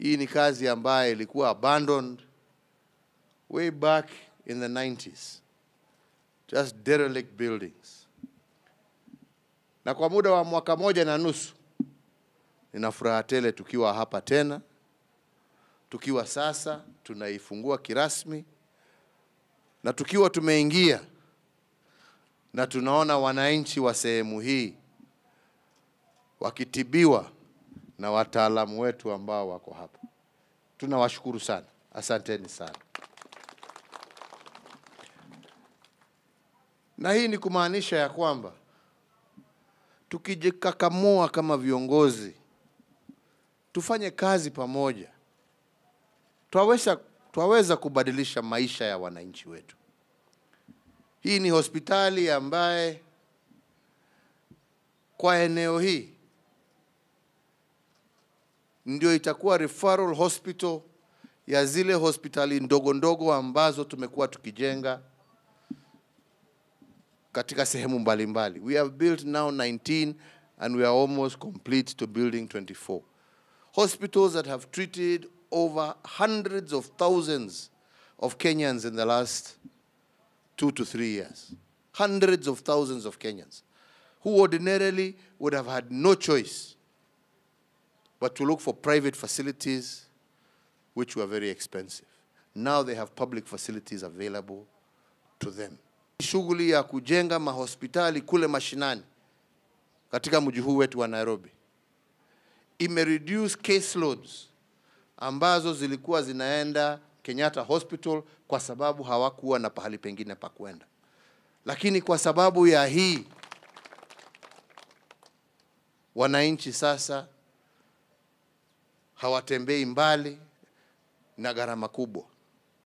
Hii ni kazi ambayo ilikuwa abandoned way back in the 90s. Just derelict buildings. Na kwa muda wa mwaka moja na nusu nina furaha tele tukiwa hapa tena, tukiwa sasa tunaifungua kirasmi na tukiwa tumeingia na tunaona wananchi wa sehemu hii wakitibiwa na wataalamu wetu ambao wako hapa. Tunawashukuru sana, asanteni sana. Na hii ni kumaanisha ya kwamba tukijikakamua kama viongozi, tufanye kazi pamoja, twaweza twaweza kubadilisha maisha ya wananchi wetu. Hii ni hospitali ambaye kwa eneo hii ndio itakuwa referral hospital ya zile hospitali ndogo ndogo ambazo tumekuwa tukijenga katika sehemu mbalimbali. We have built now 19 and we are almost complete to building 24. Hospitals that have treated over hundreds of thousands of Kenyans in the last two to three years. Hundreds of thousands of Kenyans who ordinarily would have had no choice but to look for private facilities which were very expensive. Now they have public facilities available to them. Shughuli ya kujenga mahospitali kule mashinani katika mji huu wetu wa Nairobi imereduce caseloads ambazo zilikuwa zinaenda Kenyatta Hospital kwa sababu hawakuwa na pahali pengine pa kwenda, lakini kwa sababu ya hii wananchi sasa hawatembei mbali na gharama kubwa.